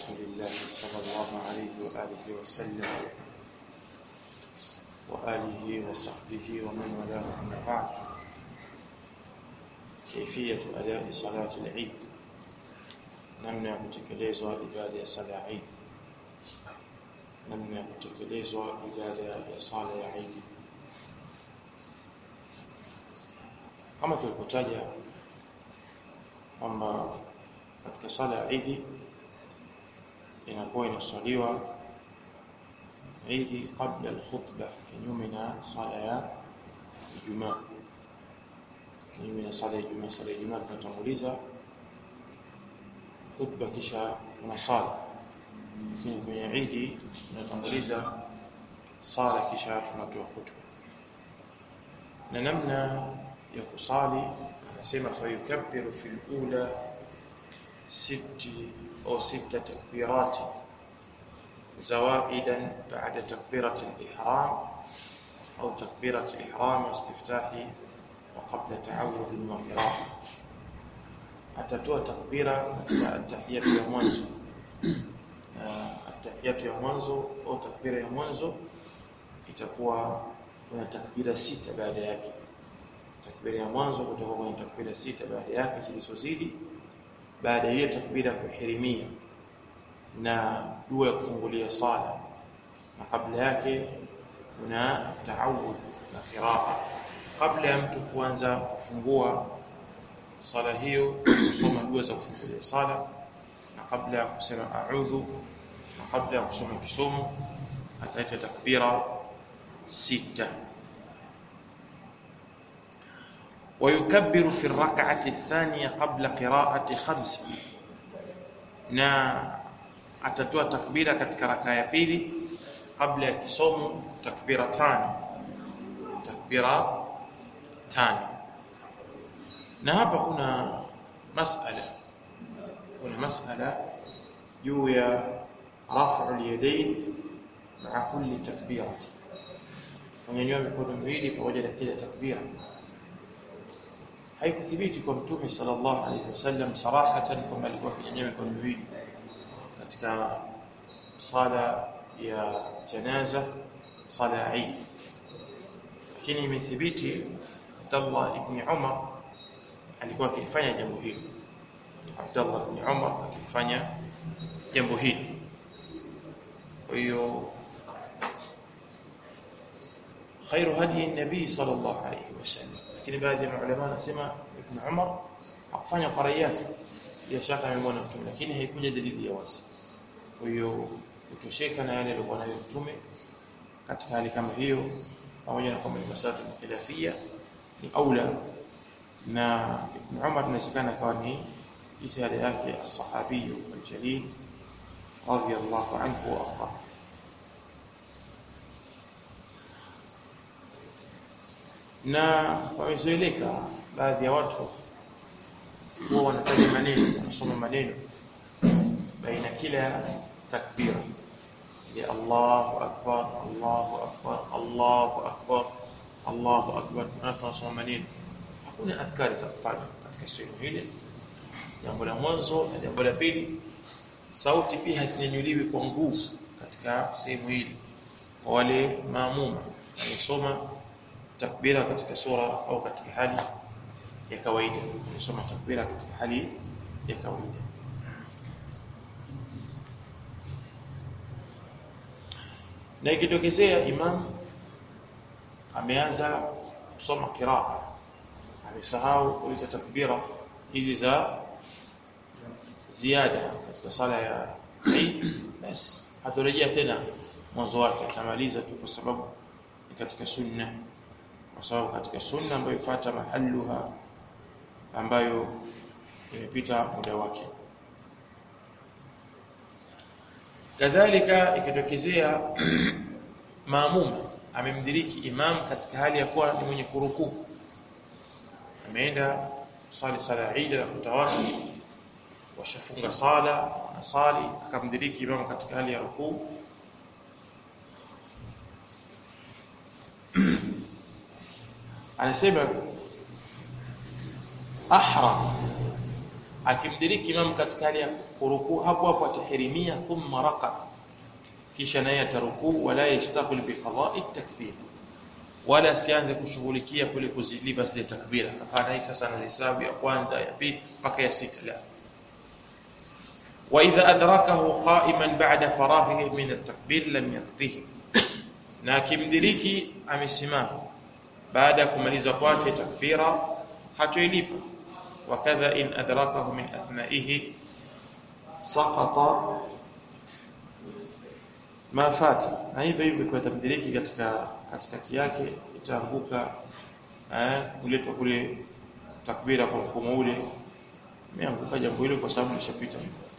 رسول الله صلى الله عليه وآله وسلم وآله وصحبه ومن والاه أما بعد كيفية أداء صلاة العيد namna ya kutekelezwa ibada ya sala ya Eid namna ya kutekelezwa ibada ya sala ya Eid kama tulivyotaja kwamba katika sala ya Eid inakuwa inaswaliwa Eid kabla al-khutbah kinyume na sala ya Ijumaa kinyume na sala ya Ijumaa sala ya Ijumaa tunatanguliza khutba kisha tunasali lakini kwenye Eid tunatanguliza sala kisha tunatoa khutba na namna ya kusali anasema fa yukabbiru fil ula sitti au sita takbirat zawaidan ba'da takbirat al-ihram au takbirat al-ihram istiftahi wa qabla ta'awudh wa qira'ah atatoa takbira katika tahiyatu ya mwanzo tahiyatu ya mwanzo au takbira ya mwanzo itakuwa kuna takbira sita baada yake takbira ya mwanzo kutakuwa kuna takbira sita baada yake zilizozidi baada ya takbira kuhirimia na dua ya kufungulia sala na kabla yake kuna taawudh na qiraa kabla ya mtu kuanza kufungua sala hiyo kusoma dua za kufungulia sala na kabla ya kusema a'udhu na kabla ya kusoma kisomo ataita takbira sita ويكبر في الركعه الثانيه قبل قراءه خمس na atatoa takbira katika raka ya pili kabla ya kisomo takbira tano takbira tano na hapa kuna masala kuna masala juu ya rafu al-yadayn ma'a kulli takbirati kunyanyua mikono miwili pamoja na kila takbira haikuthibiti kwa mtume sallallahu alayhi wasallam sarahatan kwamba alikuwa akinyanyua mikono miwili katika sala ya janaza sala ya Eid lakini imethibiti Abdullah ibn Umar alikuwa akifanya jambo hili Abdullah ibn Umar akifanya jambo hili kwa hiyo khairu hadi nabii sallallahu alayhi wasallam lakini baadhi ya maulama wanasema ibn Umar hakufanya qarai yake bila shaka amemwona mtume lakini haikuja dalili ya wazi kwa hiyo kutosheka na yale alikuwa nayo mtume katika hali kama hiyo pamoja na kwamba ni masala khilafia ni aula na Ibn Umar inawezekana kawa ni jitihada yake as-sahabi al-jalil radiyallahu anhu wa arda na wamezoeleka baadhi ya watu huwa wanataja maneno wanasoma maneno baina kila takbira ya Allahu akbar Allahu akbar Allahu akbar Allahu akbar tunasoma maneno hakuna adhkari za kufanya katika sehemu ile jambo la mwanzo na jambo la pili sauti pia hazinyanyuliwi kwa nguvu katika sehemu hili kwa wale maamuma wanasoma takbira katika sura au katika hali ya kawaida wanasoma takbira katika hali ya kawaida na ikitokezea imam ameanza kusoma kiraa amesahau kuliza takbira hizi za ziada katika sala ya Eid basi hatorejea tena mwanzo wake atamaliza tu kwa sababu ni katika sunna kwa sababu katika sunna ambayo ifuata mahalluha ambayo imepita muda wake kadhalika ikitokezea maamuma amemdiriki imam katika hali ya kuwa ni mwenye kurukuu ameenda sali sala ya Eid na kutawaki washafunga sala anasali akamdiriki imam katika hali ya rukuu anasema ahram akimdiriki imam katika hali ya kurukuu hapo hapo atahirimia thumma raqa kisha naye atarukuu wala yashtaqil bi qada'i takbir wala sianze kushughulikia kule kuzilipa zile takbira hapana hii sasa anahesabu ya kwanza ya pili mpaka ya sita la wa idha adrakahu qa'iman ba'da faraghihi min at-takbir lam yaqdihi na akimdiriki amesimama baada ya kumaliza kwake takbira hatoilipa wakadha in adrakahu min athnaihi saqata ma fata na hivyo hivyo kwa tamdiriki katika katikati yake itaanguka eh kuletwa kule takbira kwa mfumo ule imeanguka jambo hilo kwa sababu lishapita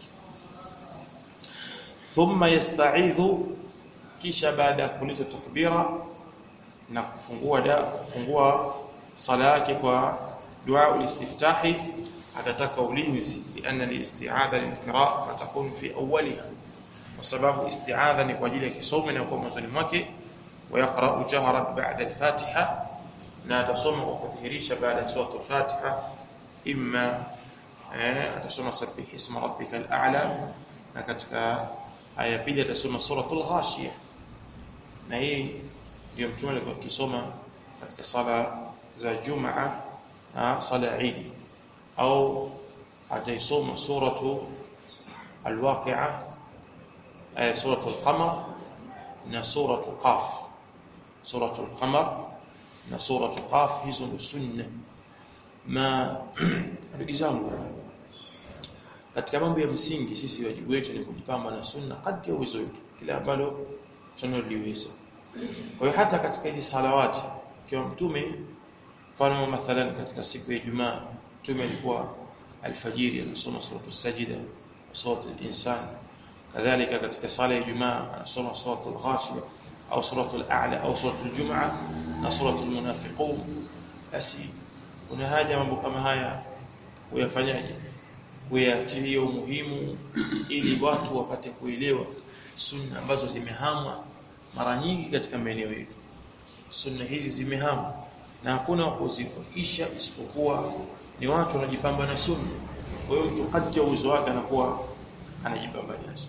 thumma yasta'idhu kisha baada ya kuleta takbira na kufungua da kufungua sala yake kwa dua ulistiftahi atataka ulinzi lianna liisti'adha lilqira'a fatakun fi awwaliha kwa sababu isti'adha ni kwa ajili ya kisomo na kwa mwanzoni mwake ويقرأ جهرا بعد الفاتحة na atasoma kwa kudhihirisha baada ya sura al-Fatiha imma atasoma sabbih isma rabbikal a'la na katika aya pili atasoma suratul ghashiyah na hii ndio mtume alikuwa akisoma katika sala za Jumaa na sala ya Eid au ataisoma suratu al-Waqi'a aya suratul Qamar na suratul Qaf suratul Qamar na suratul Qaf hizo ni sunna ma ndugu zangu katika mambo ya msingi sisi wajibu wetu ni kujipamba na sunna kadri ya uwezo wetu kila ambalo tunaliweza kwa hiyo hata katika hizi salawati kwa mtume mfano mathalan katika siku ya Ijumaa mtume alikuwa alfajiri anasoma suratul sajida suratul insan kadhalika katika sala ya Ijumaa anasoma suratul ghashiyah au suratul a'la au suratul jumaa na suratul munafiqun basi kuna haja mambo kama haya uyafanyaje uyatilie umuhimu ili watu wapate kuelewa sunna ambazo zimehamwa mara nyingi katika maeneo yetu sunna hizi zimehamwa na hakuna wa kuziisha isipokuwa ni watu wanajipamba na sunna kwa hiyo mtu kati ya uwezo wake anakuwa anajipamba nazo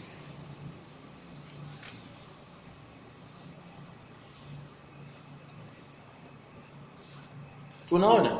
tunaona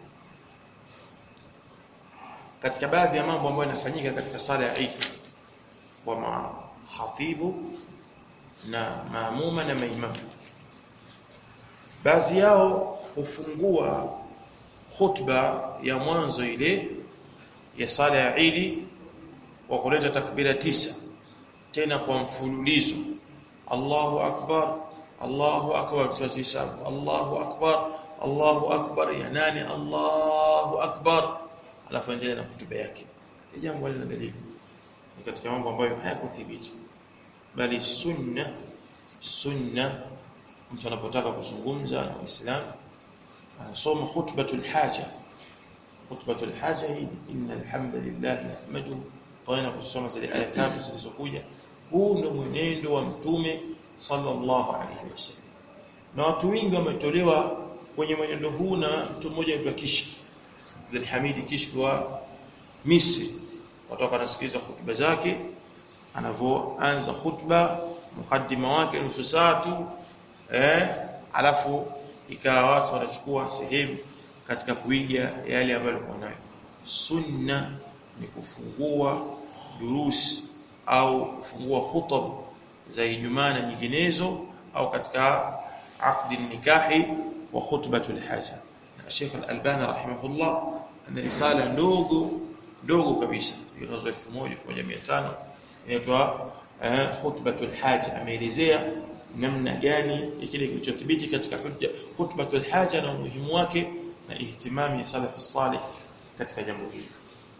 katika baadhi ya mambo ambayo yanafanyika katika sala ya Eid wa mahatibu na maamuma na maimamu baadhi yao hufungua khutba ya mwanzo ile ya sala ya Eid wa kuleta takbira tisa tena kwa mfululizo Allahu akbar Allahu akbar tuzisabu Allahu akbar Allahu akbar ya nani Allahu akbar alafu endelea na kutuba yake ni jambo lina dalili ni katika mambo ambayo hayakuthibiti bali sunna sunna mtu anapotaka kuzungumza na Uislamu anasoma khutbatul haja khutbatul haja hii innal hamdalillah nahmaduhu tena kusoma zile aya tatu zilizokuja huu ndio mwenendo wa mtume sallallahu alaihi wasallam na watu wengi wametolewa kwenye mwenendo huu na mtu mmoja anaitwa Kishki Abdul Hamid Kishki wa Misri watu wanasikiliza hutuba zake anavyoanza hutuba mukaddima wake nusu saa tu eh alafu ikawa watu wanachukua sehemu katika kuiga yale ambayo walikuwa nayo sunna ni kufungua durusi au kufungua hutab za Ijumaa na nyinginezo au katika aqdi nikahi wa khutbatul haja na Sheikh Al-Albani rahimahullah ana risala ndogo ndogo kabisa inazo 1500 inaitwa khutbatul haja ameelezea namna gani kile kilichothibiti katika hujja khutbatul haja na umuhimu wake na ihtimami ya salaf salih katika jambo hili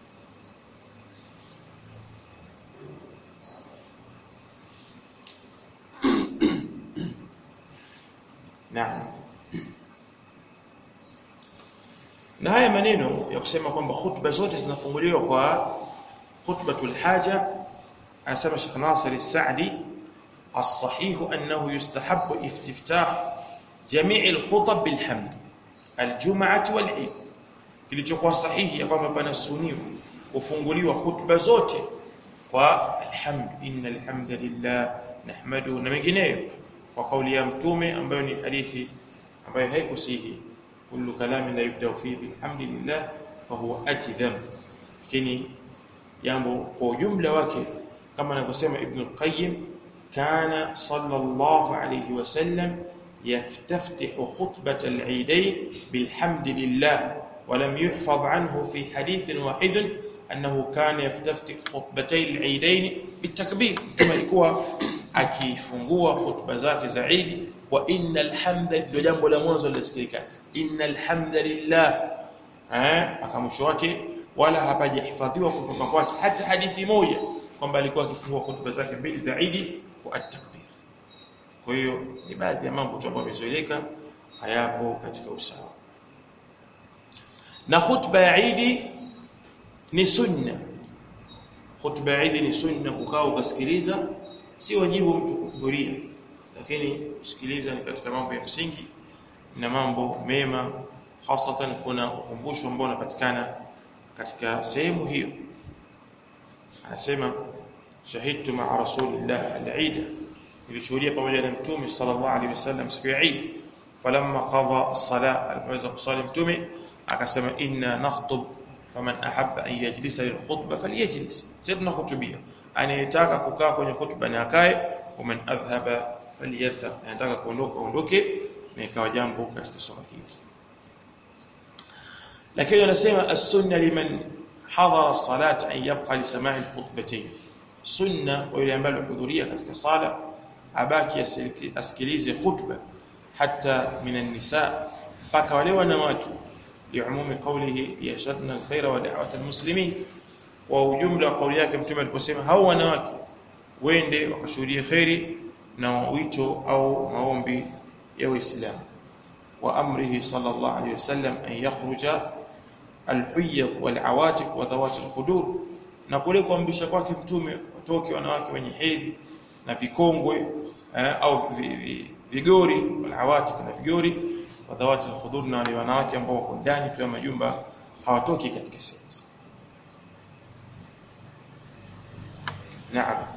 Naam. Na haya maneno ya kusema kwamba hutuba zote zinafunguliwa kwa khutbatul haja anasema Sheikh Nasir al-Sa'di الصحيح أنه يستحب افتتاح جميع الخطب بالحمد الجمعة والعيد kilichokuwa sahihi ya kwamba pana suniwa kufunguliwa khutba zote kwa alhamd innal hamdalillah nahmaduhu na mengineyo kwa kauli ya mtume ambayo ni hadithi ambayo haikusihi kullu kalamin la yubda fi bilhamdillah fa huwa atidham lakini jambo kwa ujumla wake kama anavyosema ibn al-qayyim kana sallallahu alayhi wasallam يفتتح خطبة العيدين بالحمد لله ولم يحفظ عنه في حديث واحد أنه كان يفتتح خطبتي العيدين بالتكبير كما يكون akifungua hutuba zake za Eid wa innal hamda ndio jambo la mwanzo lisikika innal hamdalillah eh akamwisho wake wala hapajahifadhiwa kutoka kwake hata hadithi moja kwamba alikuwa akifungua hutuba zake mbili za Eid kwa at-takbir kwa hiyo ni baadhi ya mambo tu ambayo yamezoeleka hayapo katika usawa na hutuba ya Eid ni sunna hutuba ya Eid ni sunna kukaa ukasikiliza si wajibu mtu kuhudhuria lakini kusikiliza ni katika mambo ya msingi na mambo mema hasatan kuna ukumbusho ambao unapatikana katika sehemu hiyo anasema shahidtu ma'a rasulillah al-eid nilishuhudia pamoja na mtume sallallahu alaihi wasallam siku ya Eid falamma qada as-salah alipoweza kusali mtume akasema inna nakhtub faman ahabba an yajlisa lilkhutbah falyajlis sisi tunahutubia anayetaka kukaa kwenye khutba na akae waman adhhaba falyadhhab anataka kuondoka aondoke na ikawa jambo katika sura hii lakini anasema as-sunna liman hadara as-salat an yabqa li sama'i al-khutbatayn sunna wa yule ambaye alihudhuria katika sala abaki asikilize khutba hata minan nisa mpaka wale wanawake liumumi qawlihi yashadna alkhaira wa da'wat almuslimin wa ujumla wa kauli yake mtume aliposema hao wanawake wende wakashuhudie khairi na wito au maombi ya Uislamu wa amrihi sallallahu alayhi wasallam an yakhruja alhuyyad walawatiq wa dhawat alqudur na kule kuamrisha kwake mtume watoke wanawake wenye hedhi na vikongwe eh, au vi, vi, vigori walawatiq na vigori wa dhawat alqudur na wale wanawake ambao wako ndani tu ya majumba hawatoki katika sehemu Naam.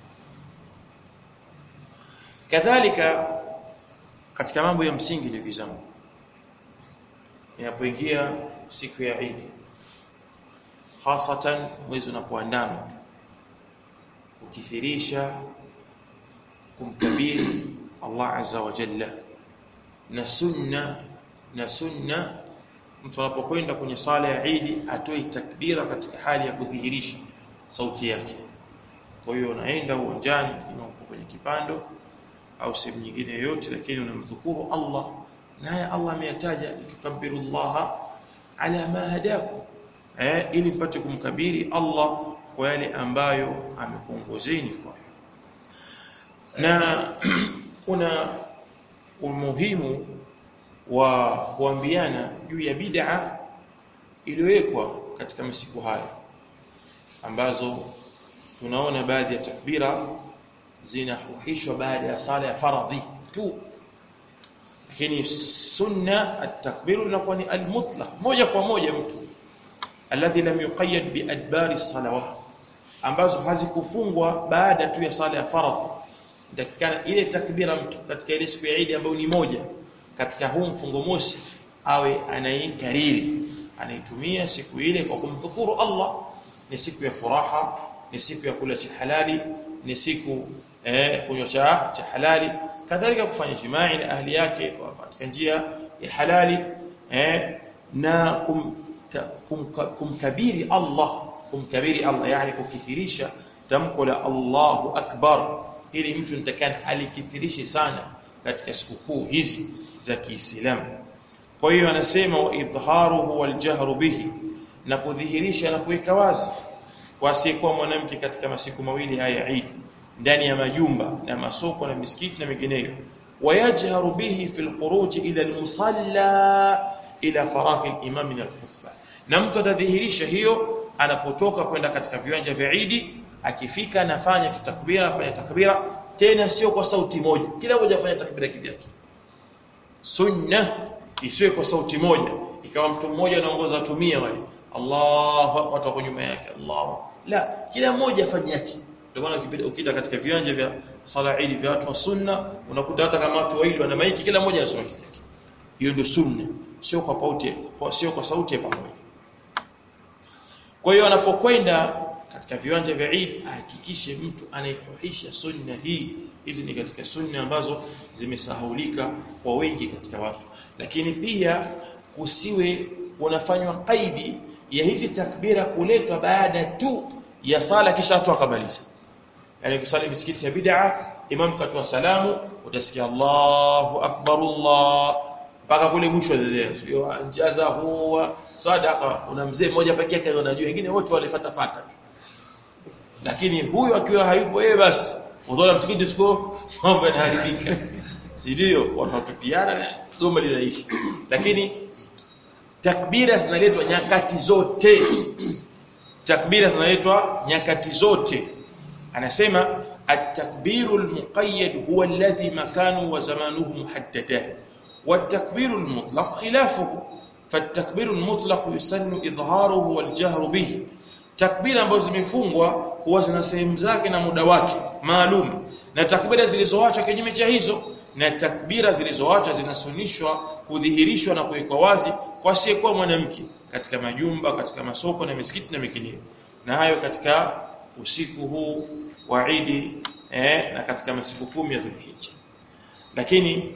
Kadhalika katika mambo ya msingi ndugu zangu. Inapoingia siku ya Eid hasatan mwezi unapoandama ukithirisha kumkabiri Allah azza wa jalla na sunna na sunna mtu anapokwenda kwenye sala ya Eid atoe takbira katika hali ya kudhihirisha sauti yake kwa hiyo unaenda uwanjani ima uko kwenye kipando au sehemu nyingine yoyote lakini unamdhukuru Allah naye Allah ameyataja tukabbirullaha ala ma hadakum eh ili mpate kumkabiri Allah kwa yale ambayo amekuongozeni kwa na kuna umuhimu wa kuambiana juu ya bid'a iliyowekwa katika masiku haya ambazo tunaona baadhi ya takbira zinahuhishwa baada ya sala ya faradhi tu lakini sunna at-takbiru linakuwa ni al-mutlaq moja kwa moja mtu alladhi lam yuqayyad bi adbari salawat ambazo hazikufungwa baada tu ya sala ya faradhi dakikana ile takbira mtu katika ile siku ya Eid ambayo ni moja katika huu mfungo mosi awe anaikariri anaitumia siku ile kwa kumdhukuru Allah ni siku ya furaha ni siku ya kula cha halali ni siku eh kunywa cha cha halali kadhalika kufanya jimai na ahli yake katika njia ya halali eh na kum, kum, kumkabiri Allah kumkabiri Allah yani kukithirisha tamko la Allahu akbar ili mtu nitakana alikithirishe sana katika sikukuu hizi za Kiislamu kwa hiyo anasema wa idharuhu wal jahru bihi na kudhihirisha na kuweka wazi kwa asiyekuwa mwanamke katika masiku mawili haya Eid ndani ya majumba na masoko na misikiti na mengineyo wayajharu bihi fil khuruj ila al-musalla ila faragh al-imam min al-khutbah na mtu atadhihirisha hiyo anapotoka kwenda katika viwanja vya Eid akifika anafanya takbira afanya takbira tena sio kwa sauti moja kila mmoja afanya takbira kivyake sunna isiwe kwa sauti moja ikawa mtu mmoja anaongoza watu 100 wale Allahu akbar watu wako nyuma yake Allahu la kila mmoja afanye yake ndio maana ukipita ukita katika viwanja vya sala ili vya watu wa sunna unakuta hata kama watu wawili wana maiki kila mmoja anasoma kivyake hiyo ndio sunna sio kwa pauti sio kwa sauti ya pamoja kwa hiyo anapokwenda katika viwanja vya Eid ahakikishe mtu anaikuhisha sunna hii hizi ni katika sunna ambazo zimesahulika kwa wengi katika watu lakini pia kusiwe unafanywa kaidi ya hizi takbira kuletwa baada tu ya sala kisha watu akamaliza yani kusali misikiti ya bid'a imam katoa salamu utasikia Allahu akbar Allah mpaka kule mwisho sio anjaza huwa sadaqa una mzee mmoja pekee yake unajua wengine wote walifuata fata lakini huyu akiwa hayupo yeye basi udhola msikiti siko mambo yanaharibika si ndio watu watupiana goma linaishi lakini takbira zinaletwa nyakati zote takbira zinaletwa nyakati zote anasema at-takbiru al-muqayyad huwa alladhi makanu wa zamanuhu muhaddadan والتكبير المطلق خلافه فالتكبير المطلق يسن إظهاره والجهر به takbira ambazo zimefungwa huwa zina sehemu zake na muda wake maalum na takbira zilizoachwa kinyume cha hizo na takbira zilizoachwa zinasunishwa kudhihirishwa na kuwekwa wazi kwa asiyekuwa mwanamke katika majumba katika masoko na misikiti na mikinio na hayo katika usiku huu wa Eid eh, na katika masiku kumi ya Dhulhijja lakini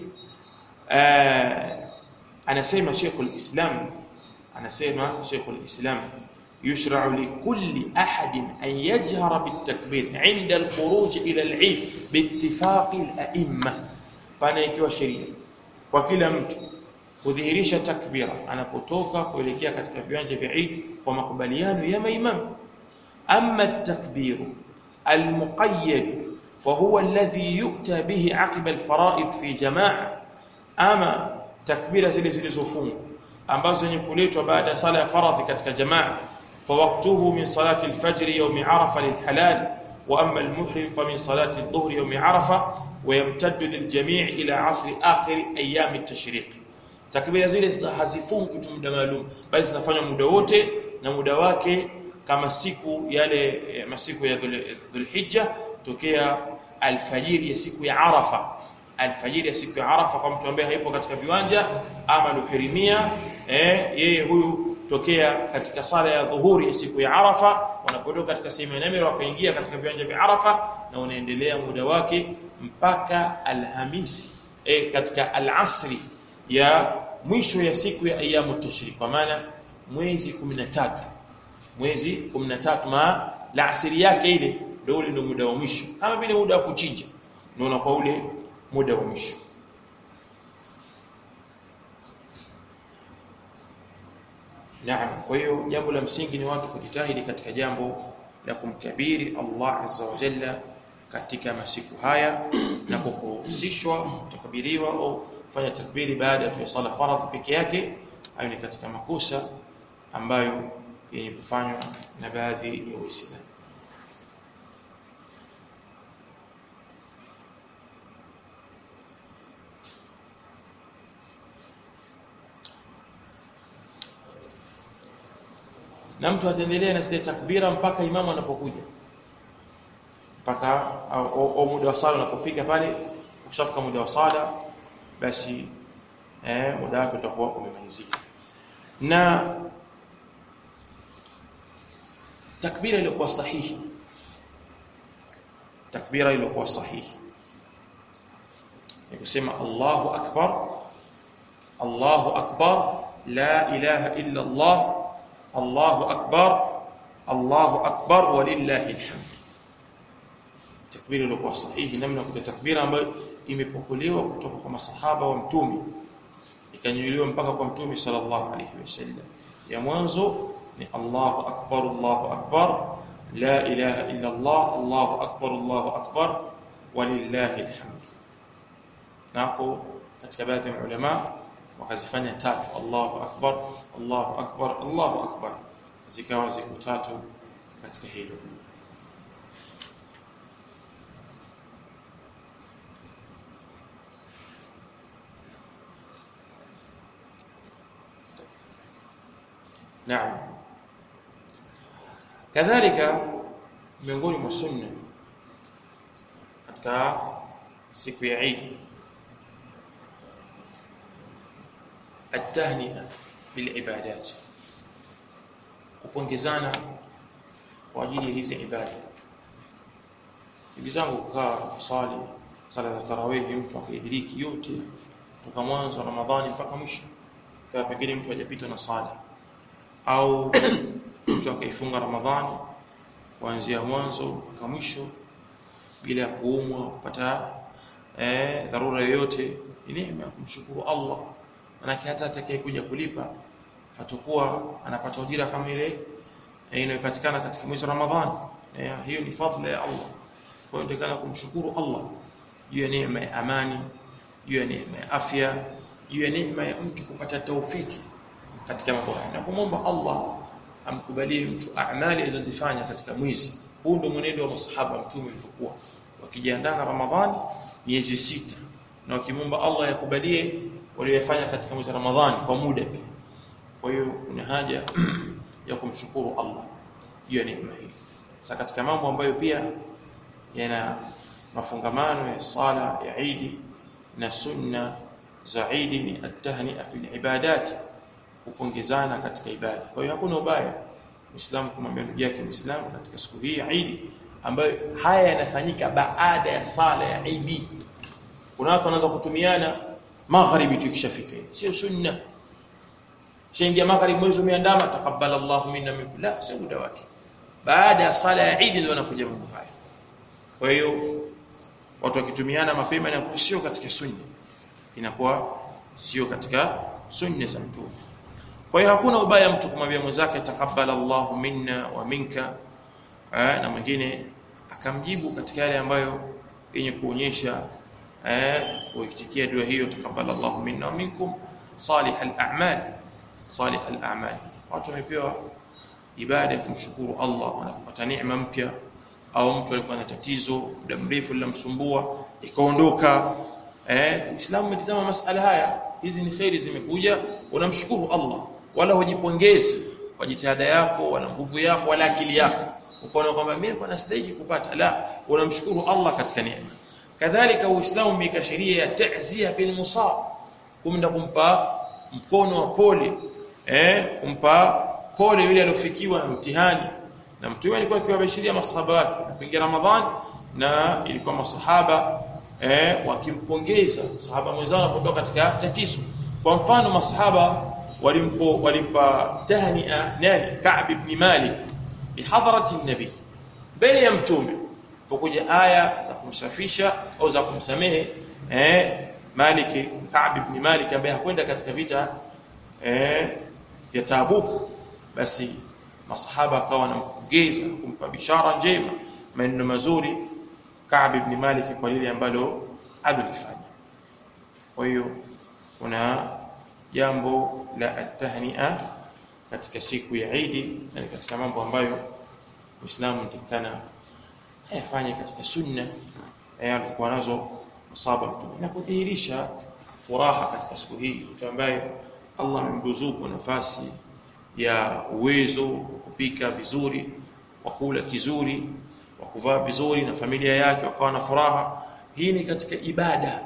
eh, anasema Sheikhul Islam anasema Sheikhul Islam يشرع لكل أحد أن يجهر بالتكبير عند الخروج إلى العيد باتفاق الأئمة فأنا ikiwa sheria kwa kila mtu kudhihirisha takbira anapotoka kuelekea katika viwanja vya Eid kwa makubaliano ya maimamu amma at-takbir al-muqayyad فهو الذي يؤتى به عقب الفرائض في جماعه ama takbira zile zilizofungwa ambazo zenye kuletwa baada ya sala ya faradhi katika jamaa فوقته من صلاة الفجر يوم عرفة للحلال وأما المحرم فمن صلاة الظهر يوم عرفة ويمتد للجميع إلى عصر آخر أيام التشريق takbira zile hazifungwi tu muda maalum bali zinafanywa muda wote na muda wake kama siku yale masiku ya Dhulhijja tokea alfajiri ya siku ya Arafa alfajiri ya siku ya Arafa kwa mtu ambaye haipo katika viwanja ama luhirimia eh yeye huyu tokea katika sala ya dhuhuri ya siku ya Arafa wanapotoka katika sehemu ya Namira wakaingia katika viwanja vya Arafa na unaendelea muda wake mpaka Alhamisi e, katika alasri ya mwisho ya siku ya ayamu tashrik kwa maana mwezi 13 mwezi 13 ma la asiri yake ile ndio ule ndio muda wa mwisho kama vile muda wa kuchinja ndio unakuwa ule muda wa mwisho Naam, kwa hiyo jambo la msingi ni watu kujitahidi katika jambo la kumkabiri Allah Azza wa Jalla katika masiku haya na kuhusishwa kutakabiriwa au kufanya takbiri baada ya sala faradhi peke yake hayo ni katika makosa ambayo yenye kufanywa na baadhi ya Waislamu na mtu ataendelea na zile takbira mpaka imamu anapokuja mpaka au muda wa sala unapofika pale ukishafika muda wa sala basi eh, muda wake utakuwa umemalizika na takbira iliyokuwa sahihi takbira iliyokuwa sahihi ni kusema Allahu akbar Allahu akbar la ilaha illa Allah Allahu akbar Allahu akbar walillahi alhamd takbira iliyokuwa sahihi namna ya takbira ambayo imepokelewa kutoka kwa masahaba wa mtume ikanyuliwa mpaka kwa mtume sallallahu alayhi wasallam ya mwanzo ni Allahu akbar Allahu akbar la ilaha illa Allah Allahu akbar Allahu akbar walillahi alhamd nako katika baadhi ya ulama wakazifanya tatu Allahu akbar Allahu akbar Allahu akbar zikawa ziko tatu katika hilo Naam kadhalika miongoni mwa sunna katika siku ya Eid التهنئه بالعبادات kupongezana kwa ajili ya hizi ibada ndugu zangu kukaa kusali sala za tarawih mtu akaidiriki yote kutoka mwanzo wa Ramadhani mpaka mwisho kwa pengine mtu hajapitwa na sala au mtu akaifunga Ramadhani kuanzia mwanzo mpaka mwisho bila ya kuumwa kupata eh, dharura yoyote ni neema ya kumshukuru Allah manake hata atakayekuja kulipa atakuwa anapata ujira kama ile inayopatikana katika mwezi wa Ramadhani hiyo ni fadhila ya Allah kwa hiyo ndio kumshukuru Allah juu ya neema ya amani juu ya neema ya afya juu ya neema ya mtu kupata taufiki katika mambo haya na kumwomba Allah amkubalie mtu amali alizozifanya katika mwezi huu ndio mwenendo wa masahaba mtume ulivyokuwa wakijiandaa na Ramadhani miezi sita na wakimwomba Allah yakubalie waliyofanya katika mwezi wa Ramadhani kwa muda pia kwa hiyo kuna haja ya kumshukuru Allah juu ya neema hii sasa katika mambo ambayo pia yana mafungamano ya sala ya Eid na sunna za Eid ni at-tahni'a fil ibadat kupongezana katika ibada kwa hiyo hakuna ubaya Muislamu kumwambia ndugu yake Muislamu katika siku hii ya Eid ambayo haya yanafanyika baada ya sala ya Eid kuna watu wanaanza kutumiana magharibi tukishafika sio sunna Shaingia magharibi mwezi umeandama takabbala Allahu minna minkum la sio muda wake baada ya sala ya Eid ndio wanakuja mambo haya kwa hiyo watu wakitumiana mapema na sio katika sunna inakuwa sio katika sunna za mtume kwa hiyo hakuna ubaya mtu kumwambia mwenzake takabbala Allahu minna wa minka na mwingine akamjibu katika yale ambayo yenye kuonyesha eh kuitikia dua hiyo takabbala Allahu minna wa minkum salih al-a'mal salih al-a'mal watu wamepewa ibada ya kumshukuru Allah wanapopata neema mpya au mtu alikuwa na tatizo muda mrefu lilamsumbua ikaondoka eh Uislamu umetazama masala haya hizi ni khairi zimekuja unamshukuru Allah wala hujipongezi kwa jitihada yako wala nguvu yako wala akili yako ukaona kwamba mimi kwa nastahili kupata la unamshukuru Allah katika neema kadhalika uislamu umeweka sheria ya ta'zia bil musab kumda kumpa mkono wa pole eh kumpa pole yule aliyofikiwa na mtihani na mtume alikuwa akiwabashiria masahaba wake kuingia ramadhani na ilikuwa masahaba eh wakimpongeza sahaba mwenzao anapotoka katika tatizo kwa mfano masahaba walimpo walimpa tahnia nani Ka'b ibn Malik bihadrati nabi mbele ya mtume pokuja aya za kumsafisha au za kumsamehe eh Malik Ka'b ibn Malik ambaye hakwenda katika vita eh vya Tabuk basi masahaba akawa wanampongeza kumpa bishara njema maneno mazuri Ka'b ibn Malik kwa lile ambalo alilifanya kwa hiyo kuna jambo la at-tahni'a katika siku ya Eid na katika mambo ambayo Uislamu utakana ayafanye katika sunna alikuwa nazo masaba mtume na kudhihirisha furaha katika siku hii mtu ambaye Allah amemruzuku nafasi ya uwezo wa kupika vizuri wa kula kizuri wa kuvaa vizuri na familia yake wakawa na furaha hii ni katika ibada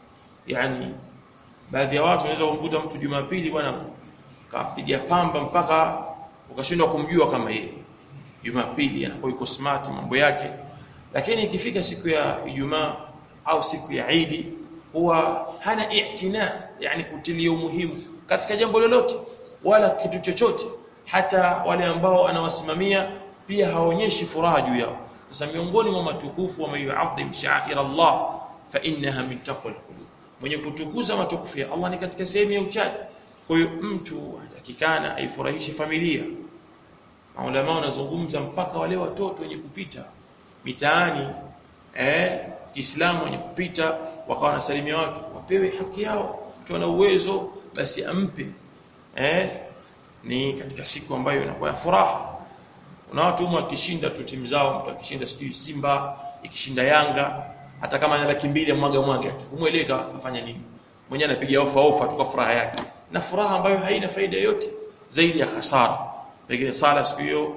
yani baadhi ya watu wanaweza kumkuta mtu Jumapili bwana kapiga pamba mpaka ukashindwa kumjua kama yeye Jumapili anakuwa yuko smart mambo yake lakini ikifika siku ya Ijumaa au siku ya Eid huwa hana i'tina yani kutilia umuhimu katika jambo lolote wala kitu chochote hata wale ambao anawasimamia pia haonyeshi furaha juu yao sasa miongoni mwa matukufu wa mayu'adhim sha'ir Allah fa innaha min taqwal qulub mwenye kutukuza matukufu ya Allah ni katika sehemu ya uchaji kwa hiyo mtu atakikana aifurahishe familia maulama wanazungumza mpaka wale watoto wenye kupita mitaani eh Kiislamu wenye kupita wakawa wanasalimia watu wapewe haki yao mtu ana uwezo basi ampe eh ni katika siku ambayo inakuwa ya furaha kuna watu humu akishinda tu timu zao mtu akishinda sijui Simba ikishinda Yanga hata kama ana laki mbili mwaga mwaga tu umueleka afanya nini mwenyewe anapiga ofa ofa tu kwa furaha yake na furaha ambayo haina faida yote zaidi ya hasara pengine sala siku hiyo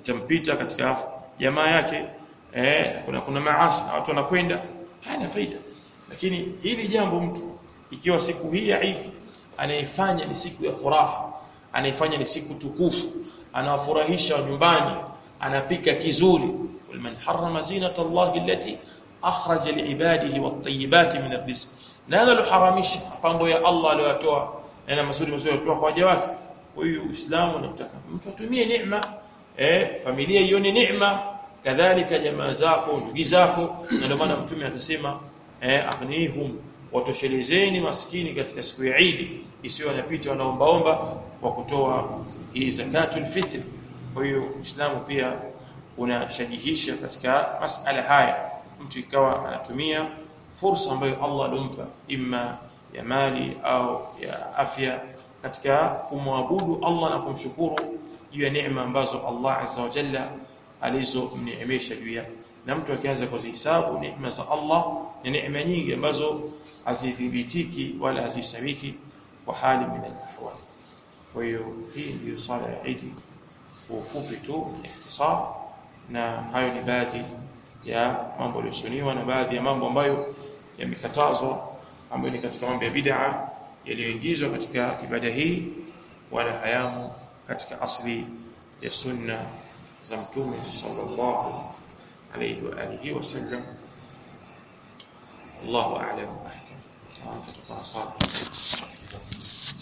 itampita katika jamaa yake eh, kuna kuna maasi na watu wanakwenda hana faida lakini hili jambo mtu ikiwa siku hii ya Eid anaifanya ni siku ya furaha anaifanya ni siku tukufu anawafurahisha nyumbani anapika kizuri man harrama zinata Allah allati akhraja liibadihi wat-tayyibati min ar-rizq nani aloharamisha pambo ya Allah aliyotoa na mazuri mazuri aliyotoa kwa waja wake huyu Uislamu unamtaka mtu atumie neema eh familia ione neema kadhalika jamaa zako ndugu zako na ndio maana mtume akasema eh aghnihum watoshelezeni maskini katika siku ya Eid isiyo wanapita wanaombaomba kwa kutoa hii zakatul fitr kwa hiyo Uislamu pia unashajihisha katika masala haya mtu ikawa anatumia fursa ambayo Allah alimpa imma ya mali au ya afya katika kumwabudu Allah na kumshukuru juu ya neema ambazo Allah azza wa jalla alizomneemesha juu yake na mtu akianza kuzihesabu neema za Allah ni neema nyingi ambazo hazithibitiki wala hazisabiki kwa hali min al-ahwal kwa hiyo hii ndiyo sala ya Eid kwa ufupi tu ikhtisar na hayo ni baadhi ya mambo yaliyosuniwa na baadhi ya mambo ambayo yamekatazwa ambayo ni katika mambo ya bid'a yaliyoingizwa katika ibada hii wala hayamu katika asli ya sunna za mtume sallallahu alayhi wa alihi wasallam Allahu a'lam ahkam. Tutakuwa